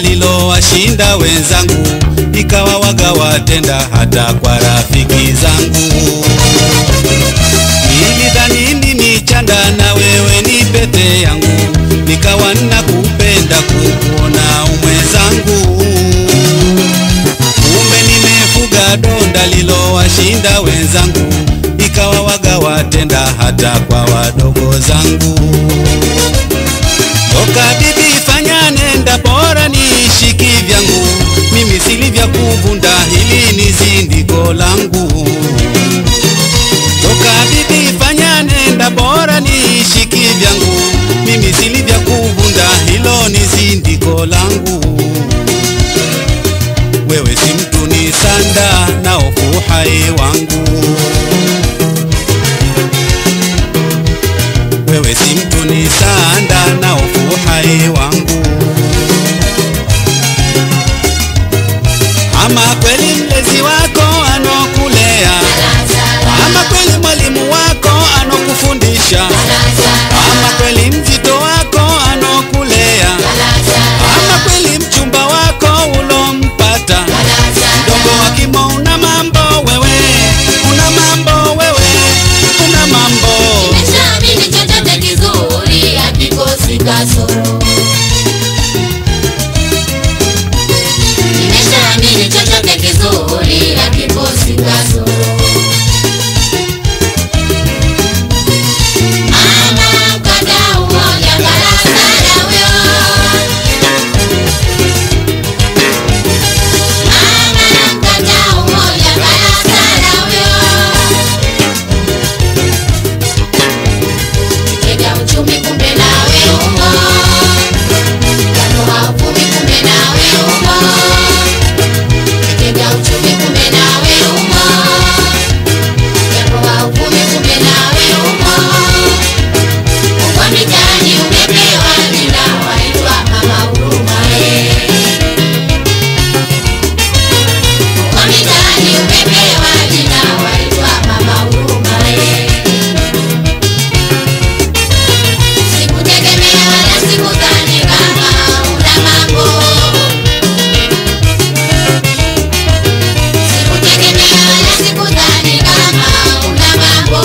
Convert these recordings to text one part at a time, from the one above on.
lilowashinda wenzangu, ikawa waga watenda hata kwa rafiki zangu. Nilidhani ni chanda na wewe ni pete yangu, nikawa nakupenda kukuona umwezangu. Kumbe nimefuga donda lilowashinda wenzangu, ikawa waga watenda hata kwa wadogo zangu. Toka bibi fanya nenda, bora niishi kivyangu, mimi sili vya kuvunda, hili ni zindiko langu. Toka bibi fanya nenda, bora niishi kivyangu, mimi sili vya kuvunda, hilo ni zindiko langu. Wewe si mtu ni sanda na ofu hai wangu. Wewe si mtu ni sanda na ofu hai wangu. Ama kweli mlezi wako anokulea, ama kweli mwalimu wako anokufundisha, ama kweli mzito wako anokulea, ama kweli mchumba wako ulompata mdogo wa kimo. Una mambo wewe, una mambo wewe, una mambo Nimeshaamini chochote kizuri hakikosi kasoro. Nimeshaamini chochote kizuri hakikosi kasoro. Mama mkadau moja kalasala huyo. Mama mkadau moja kalasala huyo. Kitega uchumi kumbe nawe umo, kanoa uvumi kumbe nawe umo. Kitega uchumi kumbe nawe umo, kanoa uvumi kumbe nawe umo. Uko mitaani umepewa jina waitwa mama huruma eh. Uko mitaani umepewa jina waitwa mama huruma eh. Sikutegemea wala sikudhani kama una mambo. Sikutegemea wala sikudhani kama una mambo.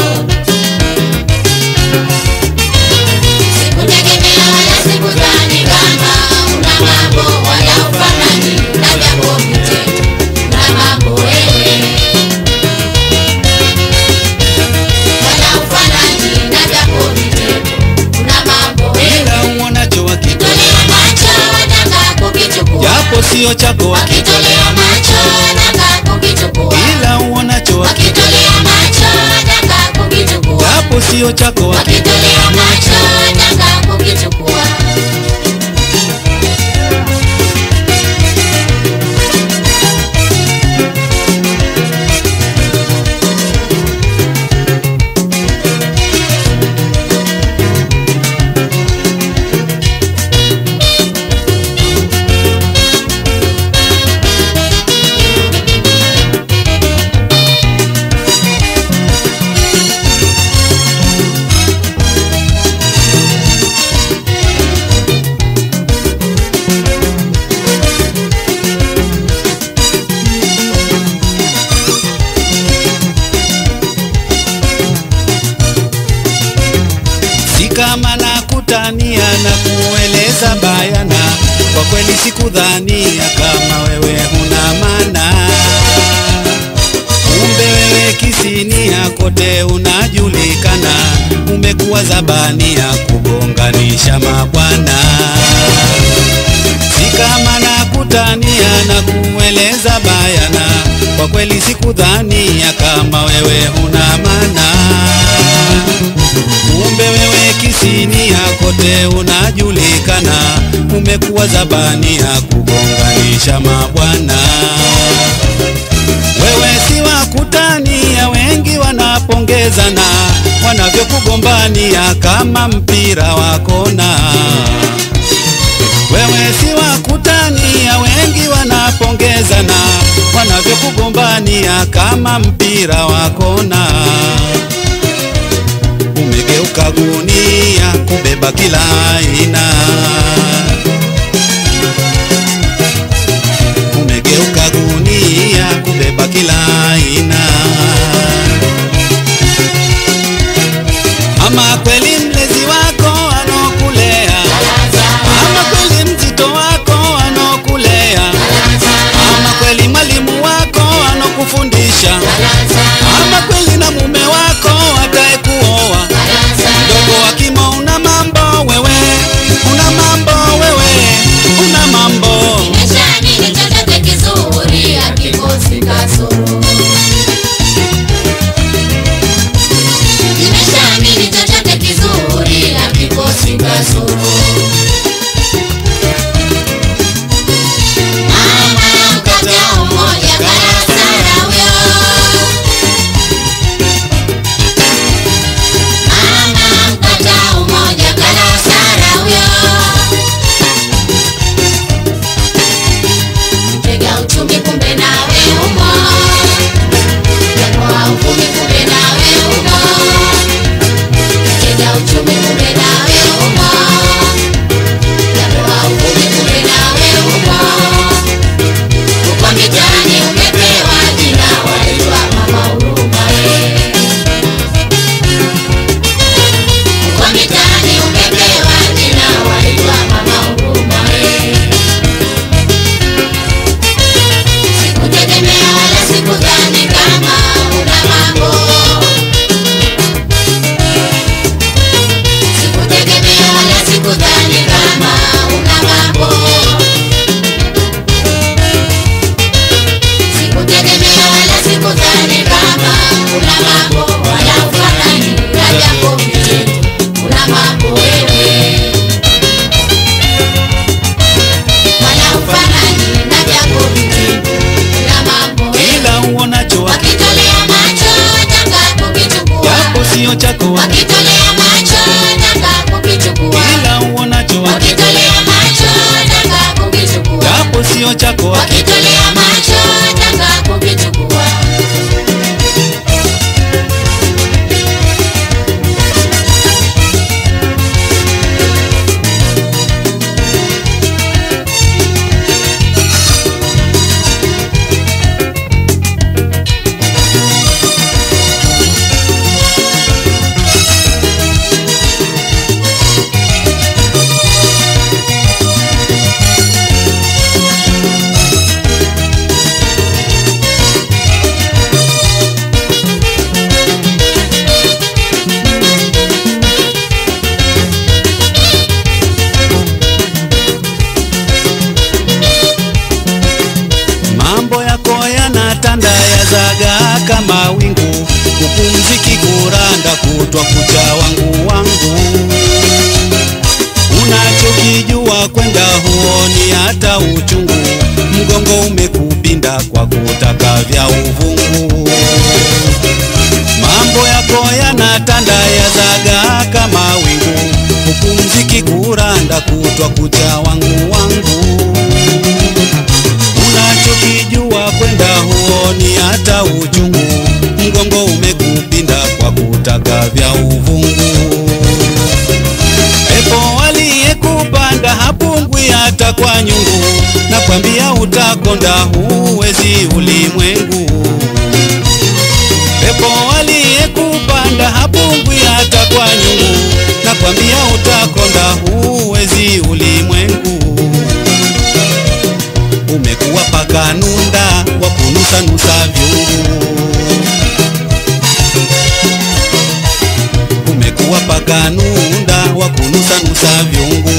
Sikutegemea wala sikudhani kama una mambo, wala ufanani na vyako vitendo. Una mambo wewe, wala ufanani na vyako vitendo. Una mambo wewe. ila uonacho wakitolea, Tolea macho wataka kukichukua. japo sio chako Wakitolea wakitolea, macho wataka kukichukua. ila uonacho wakitolea, Wakitolea macho wataka kukichukua. japo sio chako wakitolea. Wakitolea macho wataka kukichukua. si kama nakutania na kueleza bayana, kwa kweli sikudhania kama wewe huna maana. Kumbe wewe kisinia kote unajulikana, umekuwa zabania kugonganisha mabwana. Si kama nakutania na kueleza bayana, kwa kweli sikudhania kama wewe huna maana. Kumbe wewe kisinia kote unajulikana, umekuwa zabania kugonganisha mabwana. Wewe si wa kutania, wengi wanapongezana wanavyokugombania kama mpira wa kona. Wewe si wa kutania, wengi wanapongezana wanavyokugombania kama mpira wa kona. Umegeuka gunia kubeba kila aina. kila aina. Ama kweli mlezi wako anokulea, ama kweli mzito wako anokulea, ama kweli mwalimu wako anokufundisha, ama kweli na mume wako atayekuoa. Mdogo wa kimo, una mambo wewe, una mambo wewe, una mambo Nimeshaamini chochote kizuri hakikosi kasoro. Nimeshaamini chochote kizuri hakikosi kasoro. Mama mkata umoja karasara huyo. Mama mkata umoja karasara huyo. Tega uchumi kumbe nawe umo, japoa uvumi kumbe nawe umo. Tega uchumi kumbe nawe umo, japoa uvumi kumbe nawe umo. Uko mitaani umepewa jina waitwa mama huruma we. Uko mitaani umepewa jina waitwa mama huruma we. Sikutegemea wala sikudhani kama una mambo. Sikutegemea wala sikudhani kama una mambo. Sikutegemea wala sikudhani kama una mambo wala ufanani na jambo vitendo. Una mambo wewe. Wala ufanani na jambo vitendo. Una mambo wewe. kila uonacho Wakitolea macho taka kukichukua. japo sio chako Wakitolea macho taka kukichukua. kila uonacho Wakitolea macho taka kukichukua. japo sio chako Wakitolea macho taka kukichukua. mambo yako yanatanda yazaga kama wingu kupumziki kuranda kutwa kucha wangu wangu unachokijua kwenda huoni hata uchungu mgongo umekupinda kwa kutaka vya uvungu mambo yako yanatanda yazaga kama wingu kupumziki kuranda kutwa kucha wangu wangu unachokijua kwenda huoni hata uchungu, mgongo umekupinda kwa kutaka vya uvungu. Pepo aliyekupanda hapungwi hata kwa nyungu, nakwambia utakonda, huwezi ulimwengu. Pepo aliyekupanda hapungwi hata kwa nyungu, nakwambia utakonda, huwezi ulimwengu umekuwa paka nunda wa kunusanusa vyungu, umekuwa paka nunda wa kunusanusa vyungu.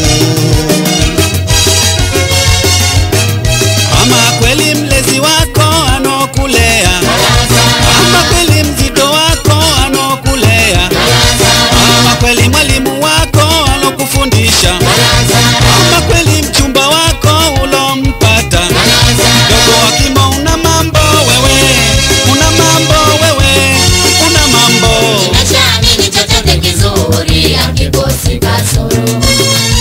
Ama kweli mlezi wako anokulea, ama kweli mzito wako anokulea, ama kweli mwalimu wako anokufundisha, ama kweli mchumba wako ulompata dogo wa kimo, una mambo wewe, una mambo wewe, una mambo Nimeshaamini chochote kizuri hakikosi kasoro.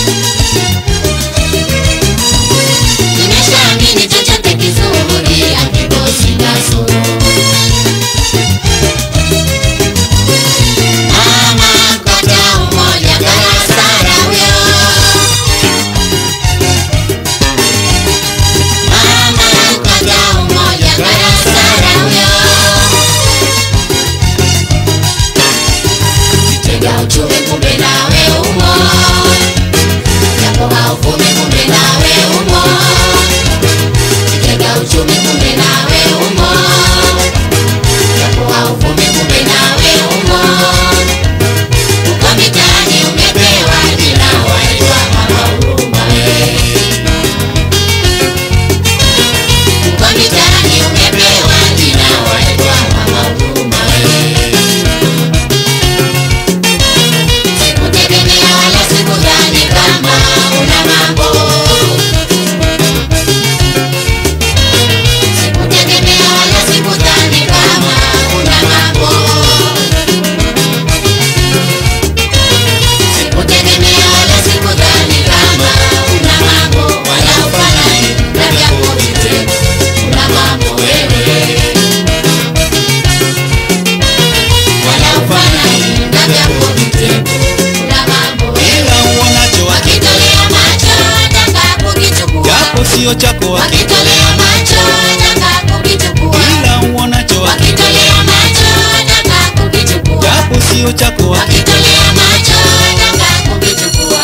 sio chako, wakitolea macho taka kukichukua, ila uonacho, wakitolea macho taka kukichukua, japo sio chako, wakitolea macho taka kukichukua.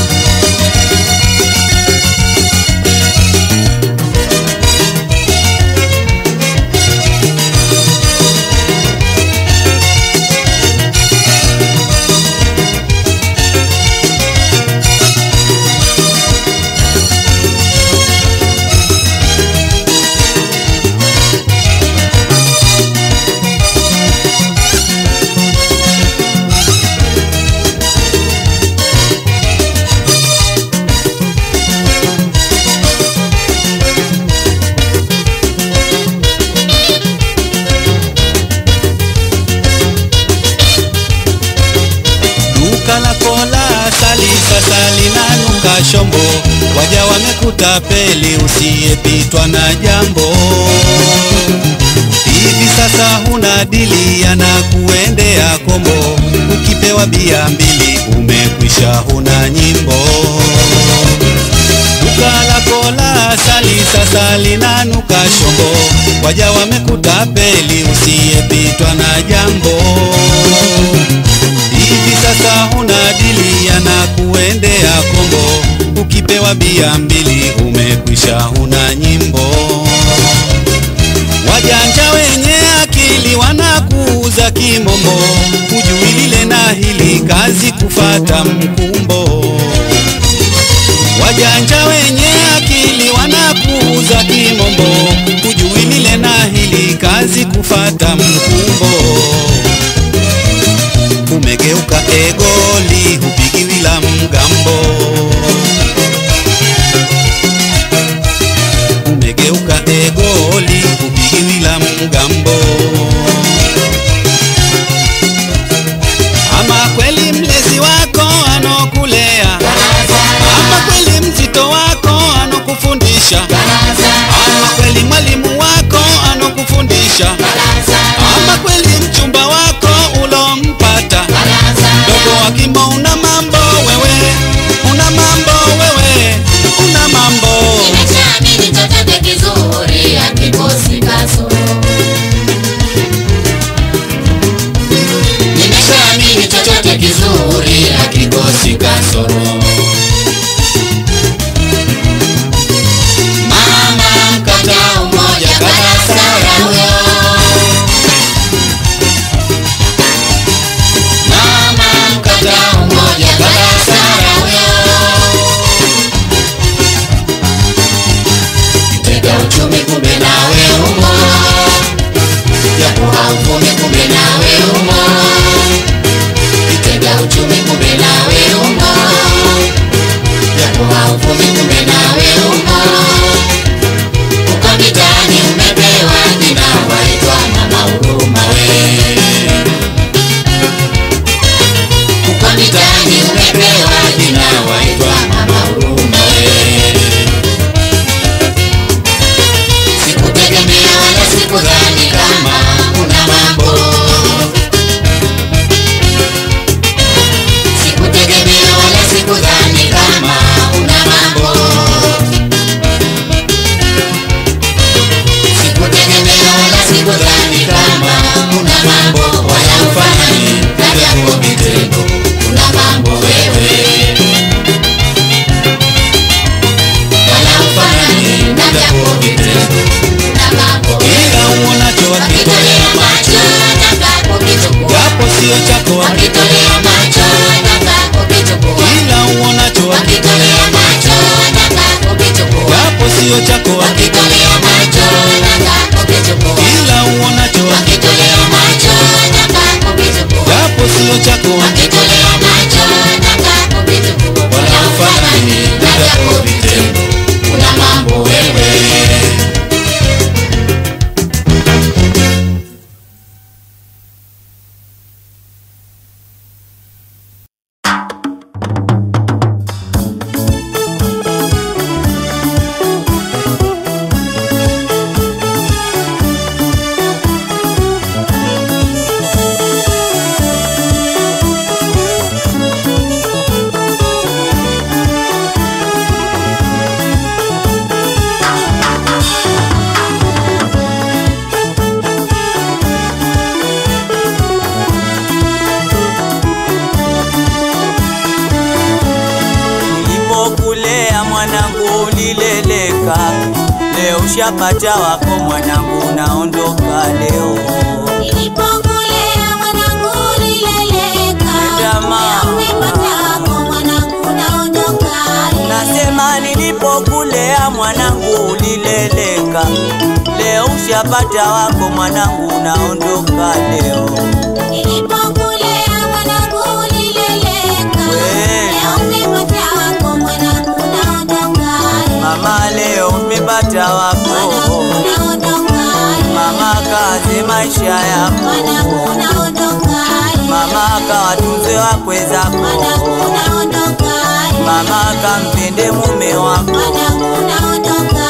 duka lako la asali sasa linanuka shombo, waja wamekuta peli usiyepitwa na jambo. Hivi sasa huna dili, yanakuendea kombo, ukipewa bia mbili umekwisha, huna nyimbo. Duka lako la asali sasa linanuka shombo, waja wamekuta peli usiyepitwa na jambo. Hivi sasa huna dili, yanakuendea kombo, ukipewa bia mbili umekwisha, huna nyimbo. Wajanja wenye akili wanakuuza kimombo, hujui lile na hili, kazi kufata mkumbo. Wajanja wenye akili wanakuuza kimombo, hujui lile na hili, kazi kufata mkumbo umegeuka egoli, hupigiwi la mgambo. Umegeuka egoli, hupigiwi la mgambo. Ama kweli mlezi wako anokulea, ama kweli mzito wako anokufundisha, ama kweli mwalimu wako anokufundisha, ama kweli mchumba wako ulompata dogo wa kimo, una mambo wewe, una mambo wewe, una mambo Nimeshaamini chochote kizuri hakikosi kasoro. Nimeshaamini chochote kizuri hakikosi kasoro. Mama mkata umoja karasara huyo. Mama mkata umoja karasara huyo. Kitega uchumi kumbe nawe umo, japo hauvumi kumbe nawe umo. Kitega uchumi kumbe nawe umo, japo hauvumi kumbe nawe umo. Uko mitaani umepewa jina waitwa mama huruma we. Uko mitaani umepewa jina waitwa mama huruma we. Sikutegemea wala sikudhani kama una mambo. Sikutegemea wala sikudhani kama una mambo. Sikutegemea wala sikudhani kama una mambo, wala ufanani na vyako vitendo. Una mambo wewe, wala ufanani na vyako vitendo. Una mambo ila uonacho wakitolea wakitolea macho taka kukichukua, japo sio chako, wakitolea macho taka kukichukua, ila uonacho wakitolea macho taka kukichukua, japo sio chako, wakitolea macho taka kukichukua, ila uonacho wakitolea macho taka kukichukua, japo sio chako, wakitolea macho taka kukichukua, wala ufanani na vyako vitendo. una mambo wewe mwanangu ulileleka, leo ushapata wako mwanangu, unaondoka leo. Nilipokulea mwanangu ulileleka, Nenda mama. leo umepata wako mwanangu unaondoka. Nasema nilipokulea mwanangu ulileleka, leo ushapata wako mwanangu, unaondoka leo. Nilipokulea mwanangu ulileleka, We. leo umepata wako mwanangu unaondoka. Mama leo umepata wako, Mwanangu unaondoka. mama kaze maisha yako, Mwanangu unaondoka. mama kawatunze wakwe zako, Mwanangu unaondoka. mama kampende mume wako. Mwanangu unaondoka.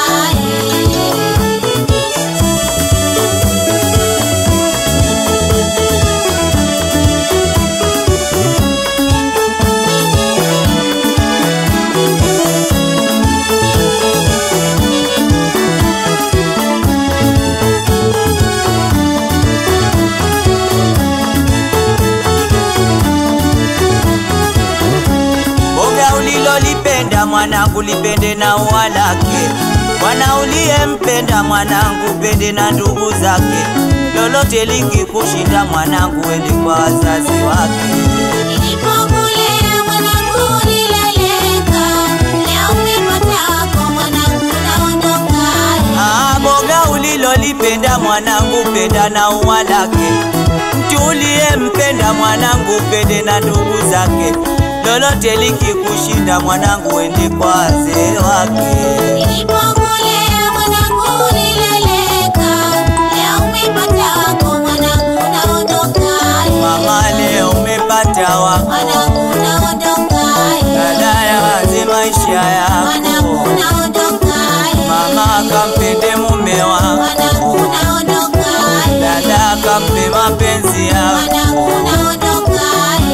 Boga ulilolipenda mwanangu lipende na ua lake, mwana uliyempenda mwanangu pende na ndugu zake, lolote likikushinda mwanangu ende kwa wazazi wake. Nilipokulea mwanangu ulileleka, leo umepata wako mwanangu unaondoka. Ah, boga ulilolipenda mwanangu penda na ua lake, mtu uliyempenda mwanangu pende na ndugu zake, lolote likikushinda mwanangu ende kwa wazee wake. Nilipokulea mwanangu ulileleka, leo umepata wako mwanangu unaondoka. Mama leo umepata wako Mwanangu unaondoka. Dada waze maisha Mwanangu yako, unaondoka. mama kampende mume wako, Mwanangu unaondoka. dada kampe mapenzi yako. Mwanangu unaondoka.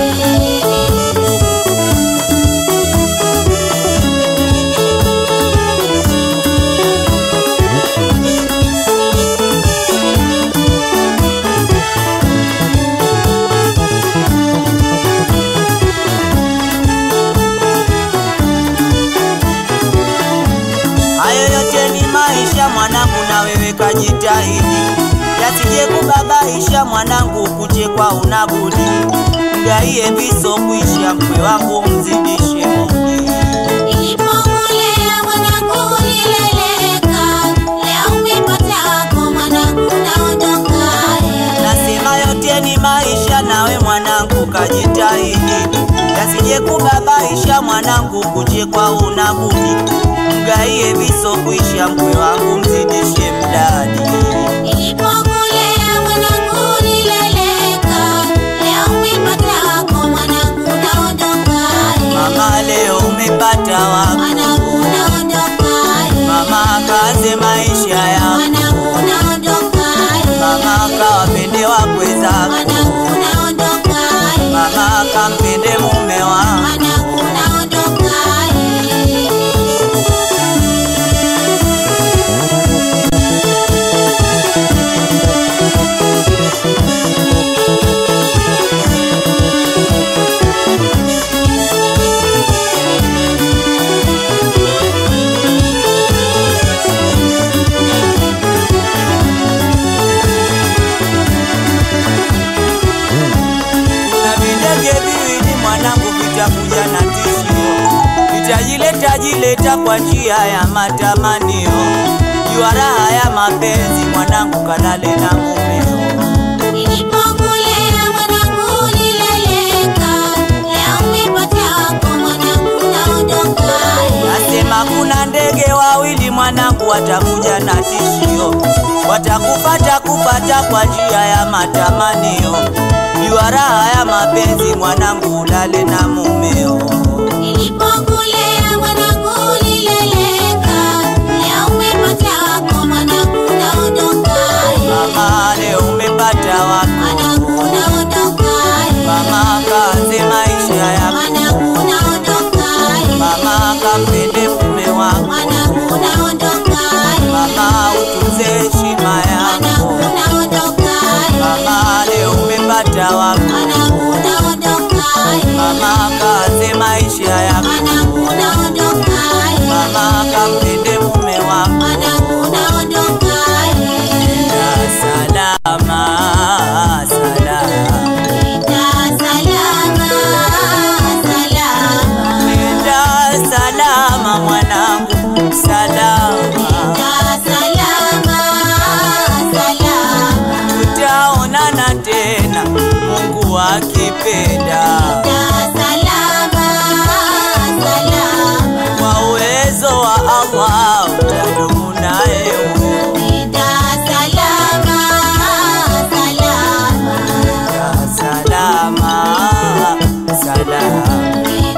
Hayo yote ni maisha mwanangu, na wewe kajitahidi, yasije kubabaisha mwanangu, kuchekwa unabudi, mgaie viso kuisha, mkwe wangu mzidishe mudi. Nilipokulea mwanangu ulileleka, leo umepata wako mwanangu unaondoka. Nasema yote ni maisha, nawe mwanangu kajitahidi, yasije kubabaisha mwanangu, kuchekwa unabudi, mgaie viso kuisha, mkwe wangu mzidishe mdadi. Nilipokulea mwanangu ulileleka, leo umepata wako mwanangu unaondoka. Mama leo umepata wako, Mwanangu unaondoka. mama kaze maisha yako, Mwanangu unaondoka. mama kawapende wakwe zako, Mwanangu unaondoka. mama kampende mume wako. Mwanangu unaondoka. na videge viwili mwanangu vitakuja na tishio, vitajileta jileta kwa njia ya matamanio. Jua raha ya mapenzi mwanangu, kalale na mumeo. Nilipokulea mwanangu ulileleka, leo umepata wako mwanangu unaondoka. Nasema kuna ndege wawili mwanangu, watakuja na tishio, watakupata kupata kwa njia ya matamanio. Jua raha ya mapenzi mwanangu, ulale na mumeo. Nilipokulea mwanangu ulileleka, leo umepata wako mwanangu unaondoka. Mama leo umepata wako, Mwanangu unaondoka. mama kaanze maisha yako, Mwanangu unaondoka. mama kampende mume wako, Mwanangu unaondoka. mama utunze heshima yako, Mwanangu unaondoka. mama leo umepata wako, Mwanangu unaondoka. mama kaanze maisha salama mwanangu, salama. Tutaonana tena Mungu akipenda, kwa uwezo wa Allah utadumu naye wewe. Salama, salama.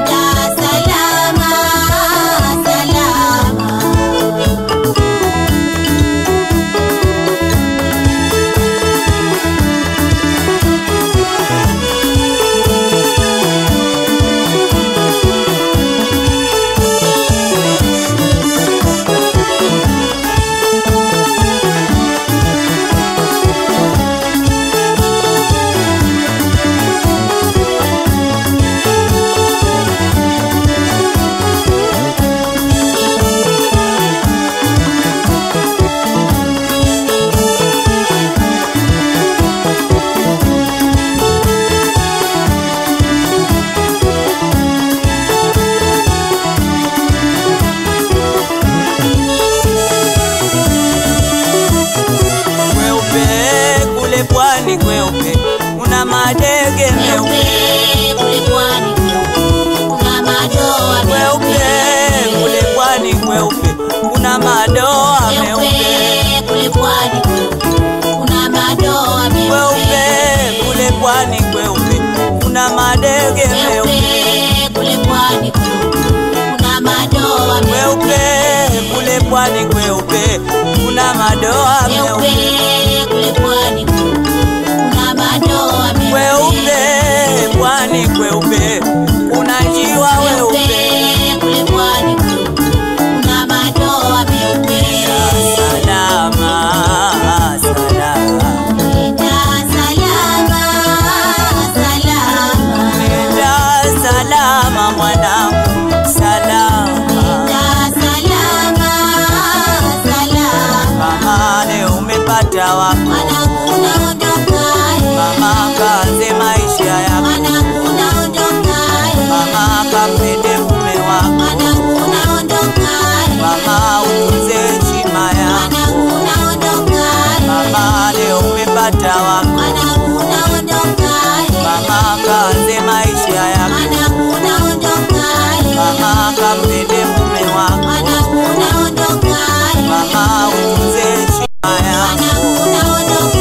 Kweupe kule pwani, kweupe una madege meupe, kweupe kule pwani, kweupe kuna madoa meupe, kweupe kule pwani, kweupe kuna madege meupe, kweupe kule pwani, kweupe kuna madoa meupe, kweupe pwani, kweupe kuna njiwa weupe. Salama, salama, nenda salama mwanangu, salama. Mama leo umepata wako, mama kaanze maisha yako, mama kampende mume wako, mama utunze heshima yako, mama leo umepata wako, mama kaanze maisha yako, mama kampende mume wako, mama utunze heshima yako.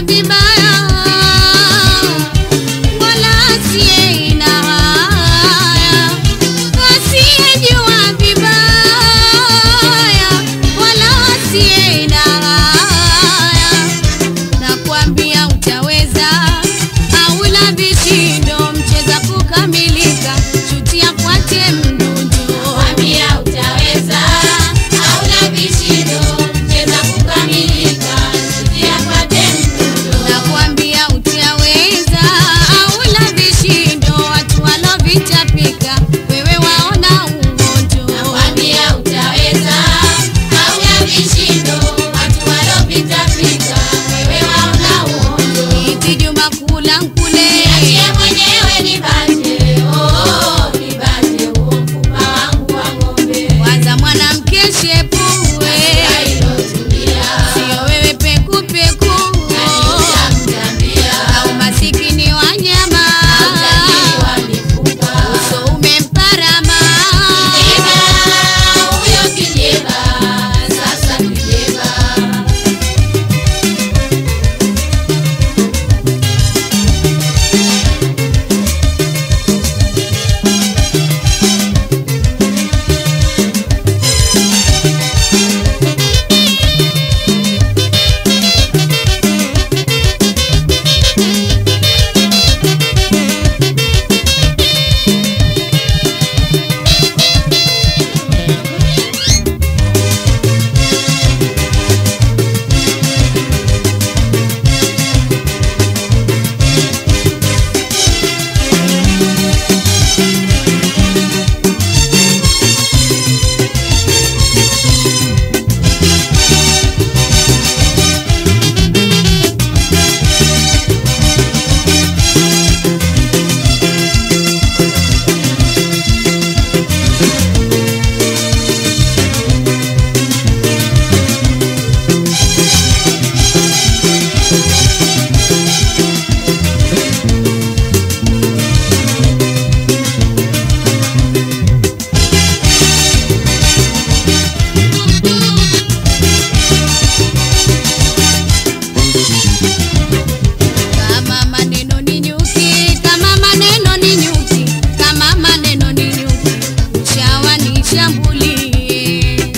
vibaya wala asiye na haya, asiyejua vibaya wala asiye na haya, nakwambia utaweza au la vishindo, mcheza kukamilika, shuti afuate mdundo. Nakwambia utaweza, hauna vishindo, cheza kukamilika, shuti apate mdundo. Nakwambia utaweza au la vishindo, watu walovitapika, wewe waona uondo. Nakwambia utaweza, hauna vishindo, watu walopitapita, wewe waona uondo. Iti Juma kula nkule, Niachie mwenyewe nibate, oh, nibate huo mfupa wangu wa ng'ombe. waza mwanamke shepue, Kailotulia, sio wewe pekupeku nitamtambia, au masikini wa nyama, utajiri wa mifupa. uso umemparama. Kijeba, huyo kijeba, sasa kijeba. Kama maneno ni nyuki, kama maneno ni nyuki, kama maneno ni nyuki, chawa nishambulie.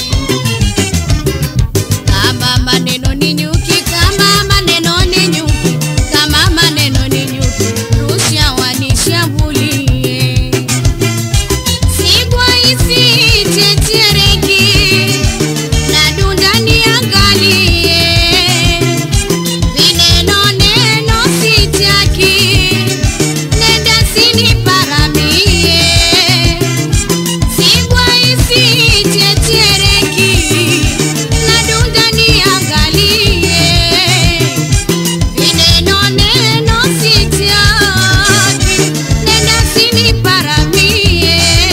Kama maneno ni nyuki, kama maneno ni nyuki, kama maneno ni nyuki, rusha wanishambulie. Sigwa isitetereki, na dunda niangalie Vineno neno sitaki, nenda siniparamie. Sigwa isitetereki, na dunda niangalie. Vineno neno sitaki, nenda siniparamie.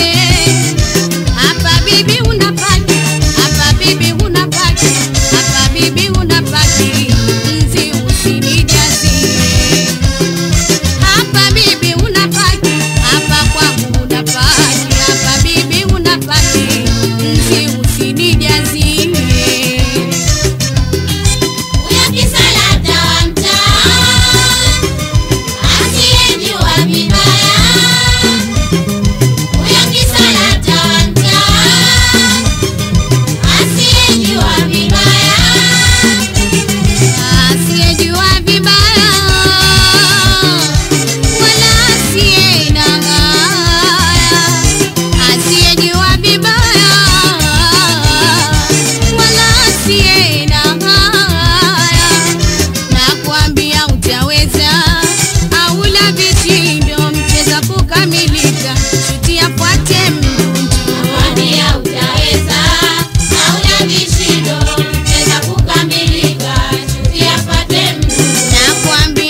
Hapa bibi unapaki, hapa bibi unapaki, hapa bibi unapaki, nzi usinijazie. Hapa bibi unapaki, hapa kwangu unapaki, hapa bibi unapaki, nzi usinijazie. Huyo kisalata wa mtaa, asiyejua vibaya. Huyo kisalata wa mtaa, asiyejua vibaya. Asiyejua vibaya wala asiye na haya, asiyejua vibaya wala asiye na haya, nakwambia utaweza au la vishindo, mcheza kukamilika, shuti afuate mdundo. Nakwambia utaweza, hauna vishindo, cheza kukamilika, shuti apate mdundo. Nakwambia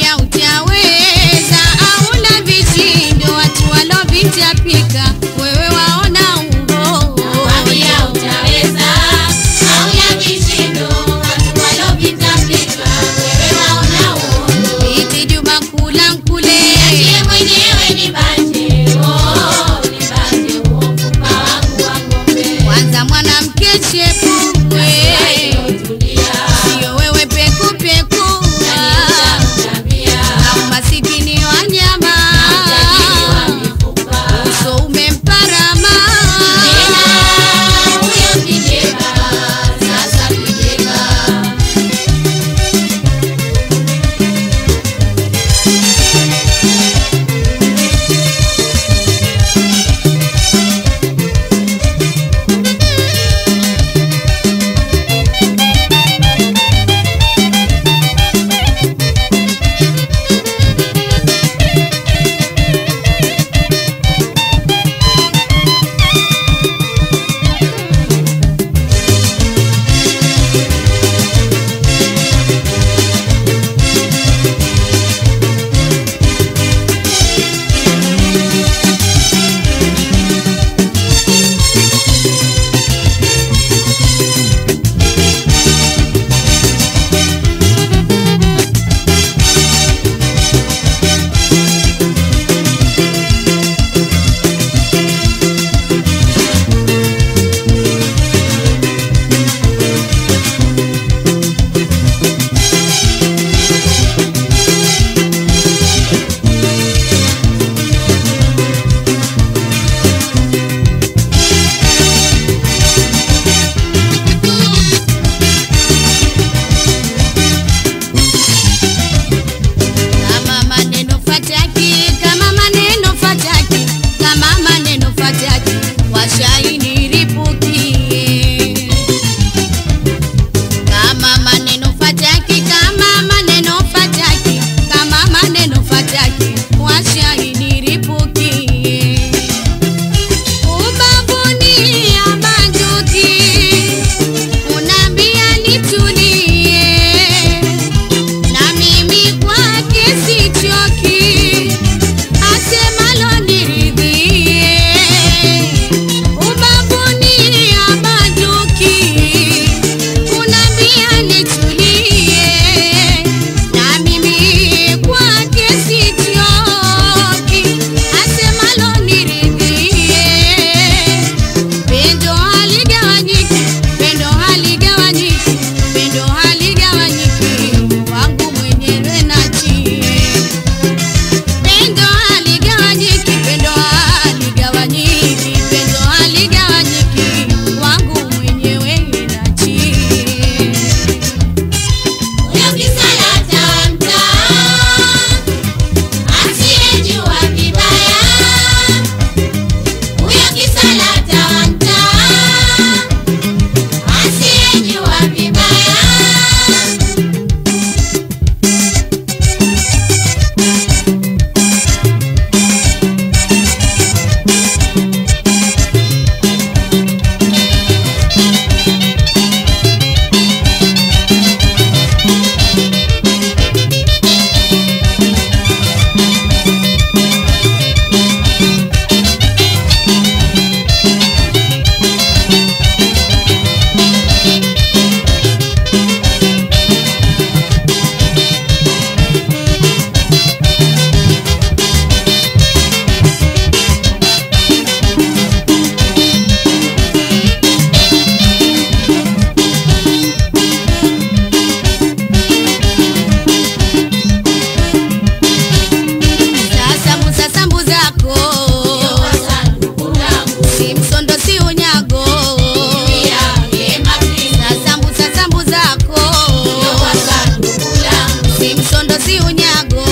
si unyago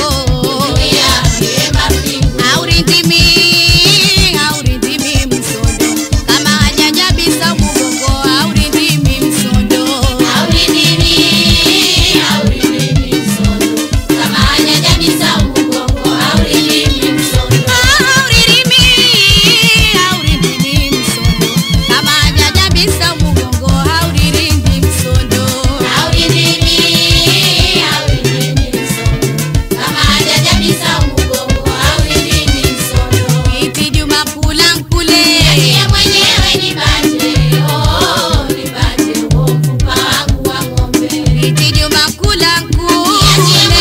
aurindimi aurindimi msondo kama hajajabisa mugongo aurindimi msondo auririmi aurindimi msondo kama hajajabisa mugongo auririmbi msondo iti juma kula nkule iti juma kula nkule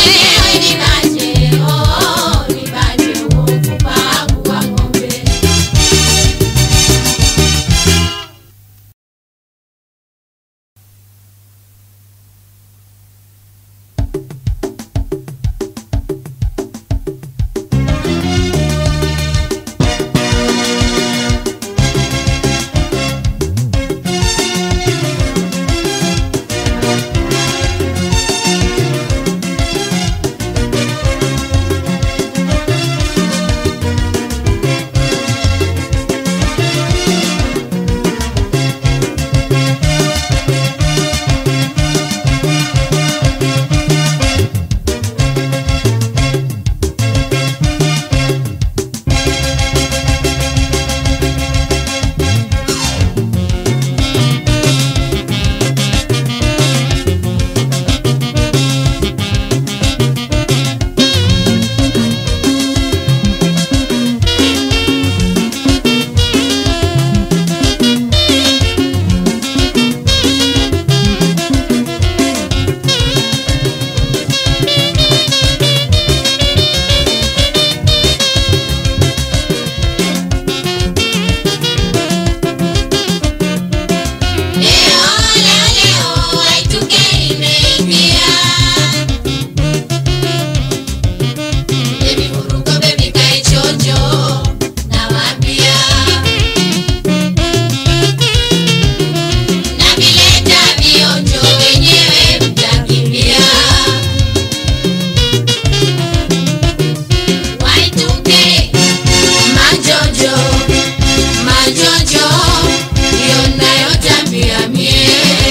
Majojo, majojo, ndiyo nayotambia mie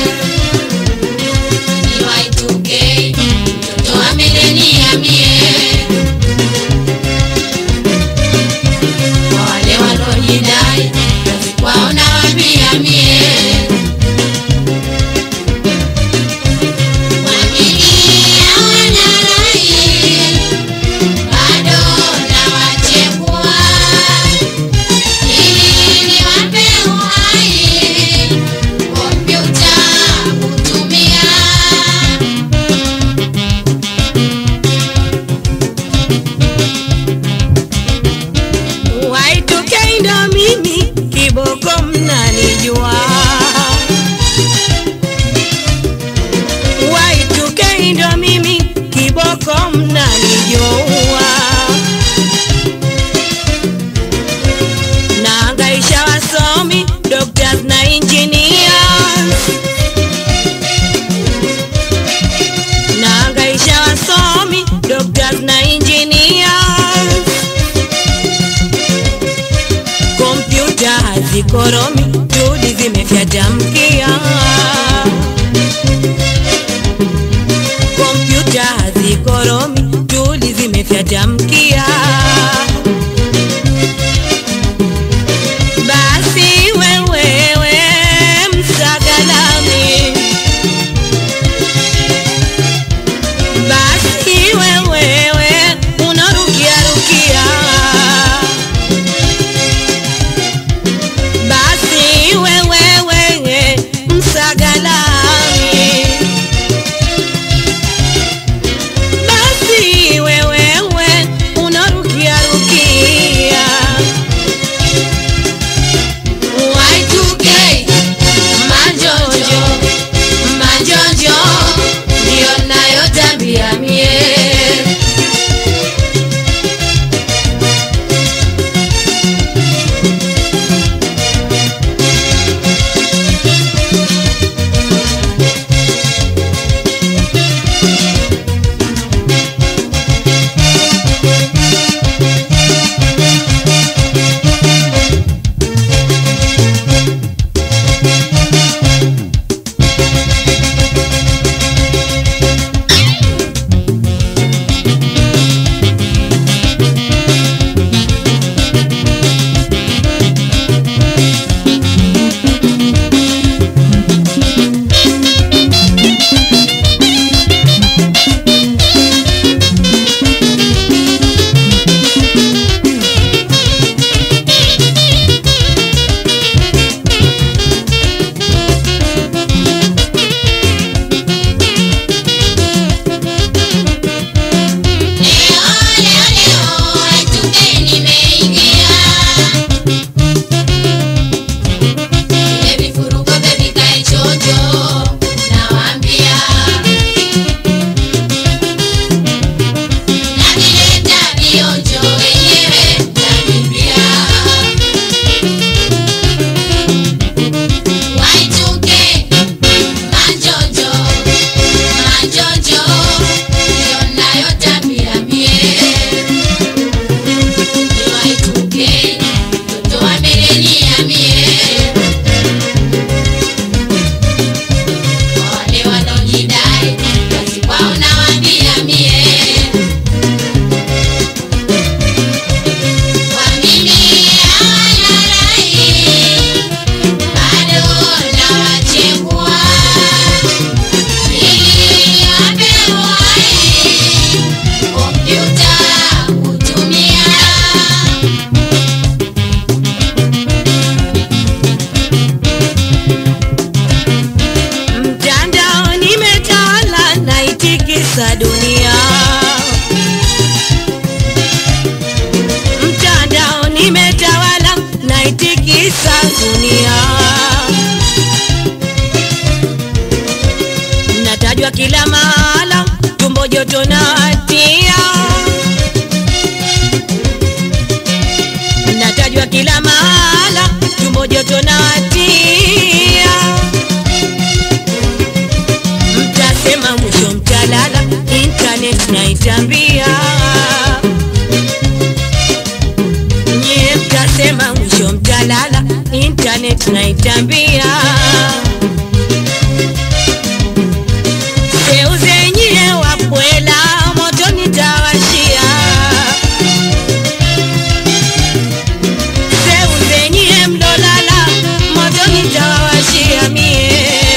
niwaituke mtoto amenenia mie kwa wale walojidai kazi kwao nawambia mie Wamilia wanarai, bado nawachekua ili niwape uhai kompyuta kutumia Waituke ndo mimi kiboko mnanijua Waituke ndo mimi kiboko mnanijua Naangaisha wasomi, doctors na engineers Naangaisha wasomi, doctors na engineers kompyuta hazikoromi, juhudi zimefyatamkia. Kompyuta hazikoromi, juhudi zimefyatamkia. Basi wewewe msagalami, basi wewewe unarukia rukia basi wewewe msagalami basi wewewe unarukia rukia Y2K, majojo majojo ndiyo nayotambia mie joto na watia natajwa kila mahala tumbo joto na watia mtasema mwisho mtalala internet naitambia nyie mtasema mwisho mtalala internet naitambia seuzenyie wapwela moto nitawashia seuzenyie mlolala moto nitawashia mie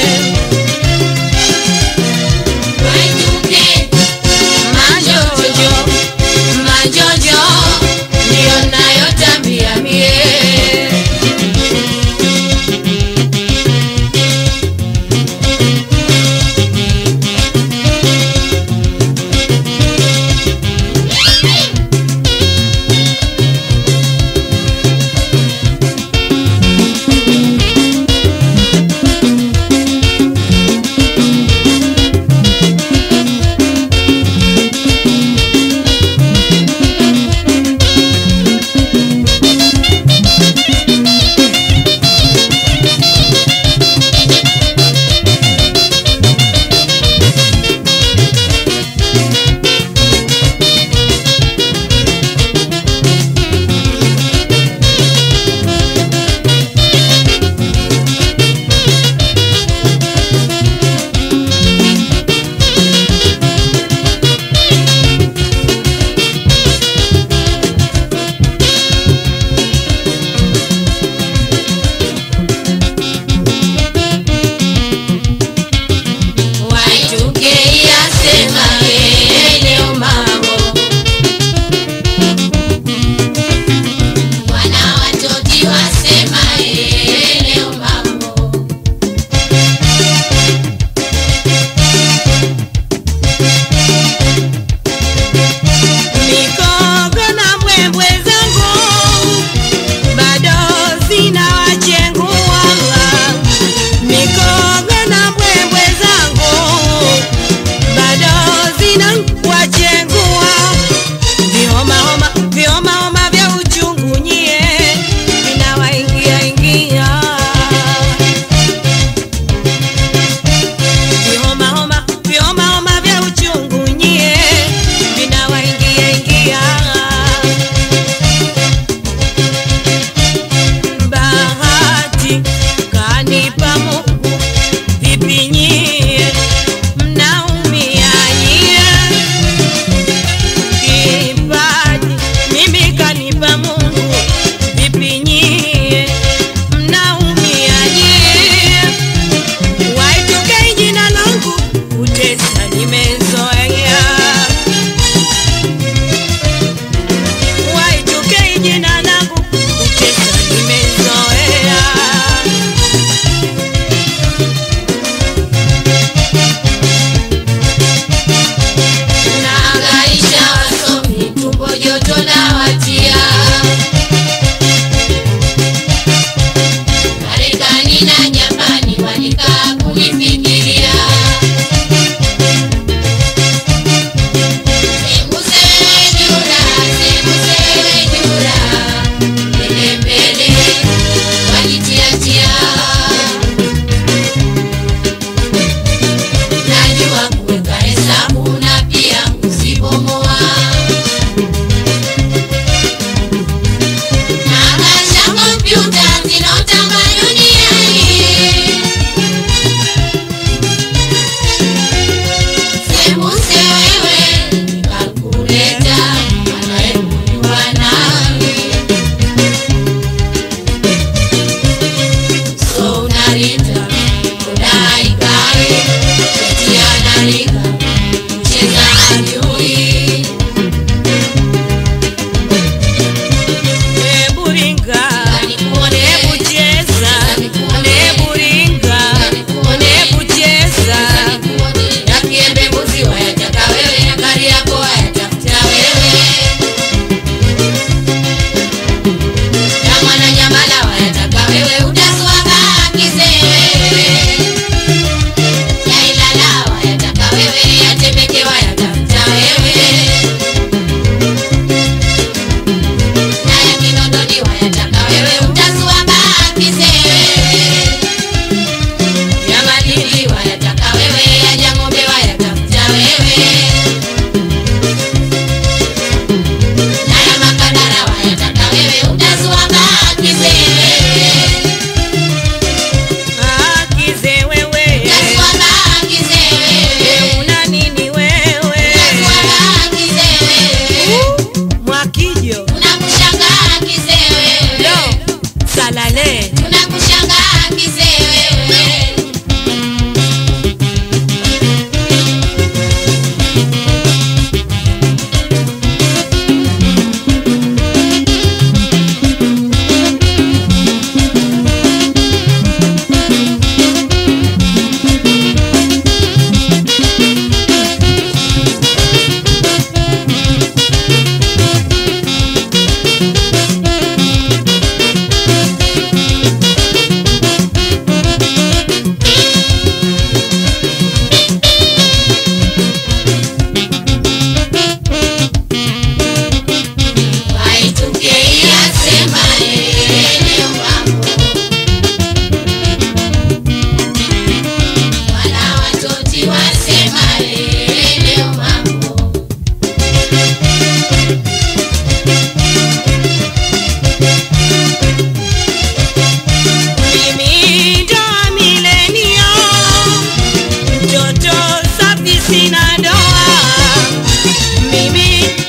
Waituke, majojo majojo ndiyo nayotambia mie waituke yasema yeye leo mambo. Wana watoti wasema yeye leo mambo. Mikogo na mbwembwe zangu bado zinawachengua. Mikogo na mbwembwe zangu bado zinawachengua. Vihomahoma, vihomahoma vya uchungu nyie vinawaingia ingia. Vihomahoma, vihomahoma vya uchungu nyie vinawaingia ingia. Bahati kanipa Mungu, vipi nyie mnaumia nyie? Kipaji mimi kanipa Mungu, vipi nyie mnaumia nyie? Waituke jina langu kutesa nimezoea, waituke jina langu kutesa nimezoea. Naangaisha wasomi tumbo joto na watia. Marekani na Japani walikaa kunifikiria. Sembusewe jura, sembusewe jura. Mbele mbele walitiatia. Najua kuweka hesabu na pia kuzibomoa. bibi